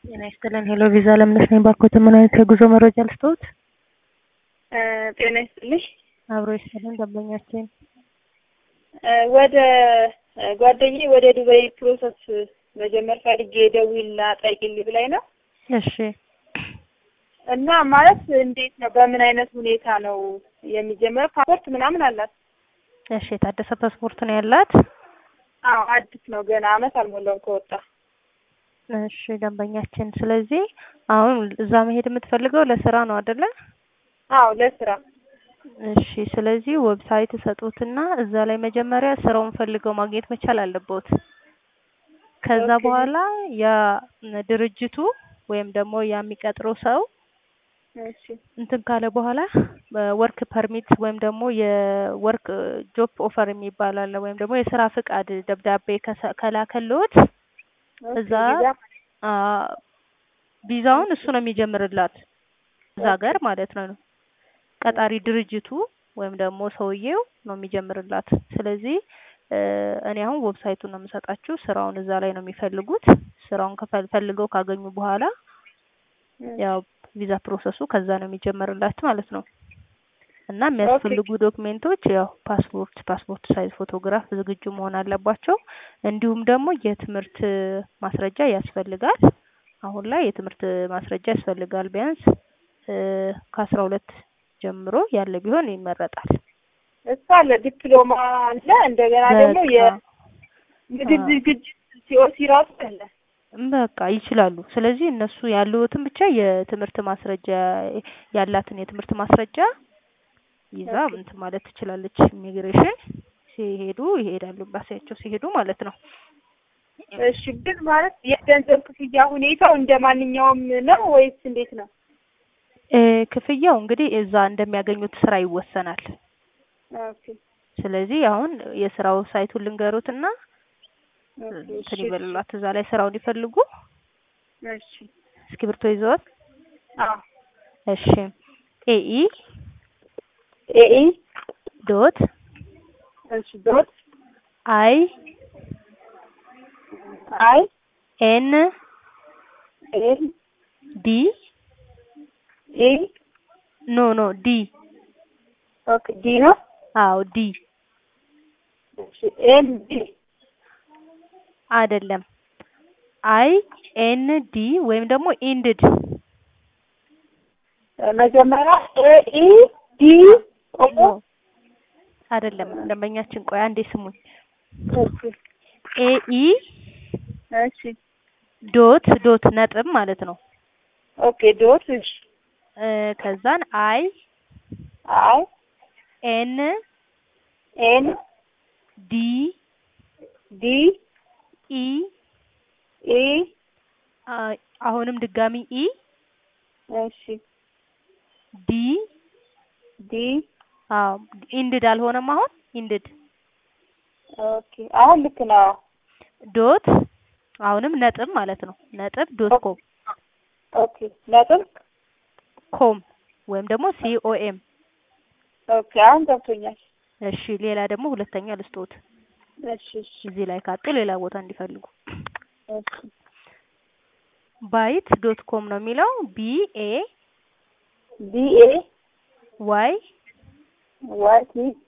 ጤና ይስጥልን። ሄሎ ቪዛ ለምነሽ ነኝ። ባኮት ምን አይነት የጉዞ መረጃ ልስጥዎት? ጤና ይስጥልኝ። አብሮ ይስጥልን ደንበኛችን። ወደ ጓደኛዬ ወደ ዱባይ ፕሮሰስ መጀመር ፈልጌ ደውይና ጠይቂልኝ ብላኝ ነው እሺ እና ማለት እንዴት ነው? በምን አይነት ሁኔታ ነው የሚጀመረው? ፓስፖርት ምናምን አላት? እሺ የታደሰ ፓስፖርት ነው ያላት? አዎ አዲስ ነው ገና አመት አልሞላውም ከወጣ። እሺ ደንበኛችን፣ ስለዚህ አሁን እዛ መሄድ የምትፈልገው ለስራ ነው አይደለ? አዎ ለስራ። እሺ ስለዚህ ዌብሳይት ሰጡትና እዛ ላይ መጀመሪያ ስራውን ፈልገው ማግኘት መቻል አለበት። ከዛ ኦኬ። በኋላ ያ ድርጅቱ ወይም ደግሞ ያ የሚቀጥረው ሰው እሺ እንትን ካለ በኋላ ወርክ ፐርሚት ወይም ደግሞ የወርክ ጆብ ኦፈር የሚባል አለ ወይም ደግሞ የስራ ፍቃድ ደብዳቤ ከሰ- ከላከልዎት ኦኬ፣ እዛ ቪዛ አ ቪዛውን እሱ ነው የሚጀምርላት እዛ ሀገር ማለት ነው። ቀጣሪ ድርጅቱ ወይም ደግሞ ሰውዬው ነው የሚጀምርላት። ስለዚህ እ እኔ አሁን ዌብሳይቱን ነው የምሰጣችሁ። ስራውን እዛ ላይ ነው የሚፈልጉት። ስራውን ከፈል- ፈልገው ካገኙ በኋላ ያው ቪዛ ፕሮሰሱ ከዛ ነው የሚጀመርላት ማለት ነው። እና የሚያስፈልጉ ዶክሜንቶች ያው ፓስፖርት፣ ፓስፖርት ሳይዝ ፎቶግራፍ ዝግጁ መሆን አለባቸው። እንዲሁም ደግሞ የትምህርት ማስረጃ ያስፈልጋል። አሁን ላይ የትምህርት ማስረጃ ያስፈልጋል። ቢያንስ እ ከአስራ ሁለት ጀምሮ ያለ ቢሆን ይመረጣል። እሱ አለ፣ ዲፕሎማ አለ፣ እንደገና ደግሞ በቃ የምግብ አዎ። ዝግጅት ሲኦሲ ራሱ አለ። በቃ ይችላሉ። ስለዚህ እነሱ ያሉትን ብቻ የትምህርት ማስረጃ ያላትን የትምህርት ማስረጃ ይዛ ኦኬ። እንትን ማለት ትችላለች። ኢሚግሬሽን ሲሄዱ ይሄዳሉ፣ ኤምባሲያቸው ሲሄዱ ማለት ነው። እሺ ግን ማለት የገንዘብ ክፍያ ሁኔታው እንደ ማንኛውም ነው ወይስ እንዴት ነው? እ ክፍያው እንግዲህ እዛ እንደሚያገኙት ስራ ይወሰናል። ኦኬ ስለዚህ አሁን የስራው ሳይቱን ልንገሩትና ኦኬ፣ እንትን እሺ ይበሉላት እዛ ላይ ስራውን ይፈልጉ። እሺ እስክሪብቶ ይዘዋል? አዎ እሺ ኤኢ ኤኢ ዶት እሺ ዶት አይ አይ ኤን ኤል ዲ ኢ ኖ ኖ ዲ ኦኬ ዲ ነው። አዎ ዲ እሺ ኤል ዲ አይደለም አይ ኤን ዲ ወይም ደግሞ ኢንድድ መጀመሪያ ኤኢ ዲ ኦሞ አይደለም። ደንበኛችን ቆይ አንዴ ስሙኝ። እሺ ኤኢ እሺ ዶት ዶት ነጥብ ማለት ነው። ኦኬ ዶት እሺ እ ከዛን አይ አይ ኤን ኤን ዲ ዲ ኢ ኢ አ- አሁንም ድጋሚ ኢ እሺ ዲ ዲ አዎ ኢንድድ አልሆነም። አሁን ኢንድድ ኦኬ አሁን ልክ ነው። ዶት አሁንም ነጥብ ማለት ነው። ነጥብ ዶት ኮም ኦኬ ነጥብ ኮም ወይም ደግሞ ሲኦኤም። ኦኬ አሁን ገብቶኛል። እሺ ሌላ ደግሞ ሁለተኛ ልስጦት እሺ እሺ እዚህ ላይ ካጡ ሌላ ቦታ እንዲፈልጉ እሺ ባይት ዶት ኮም ነው የሚለው ቢ ኤ ቢ ኤ ዋይ ዋይ ቲ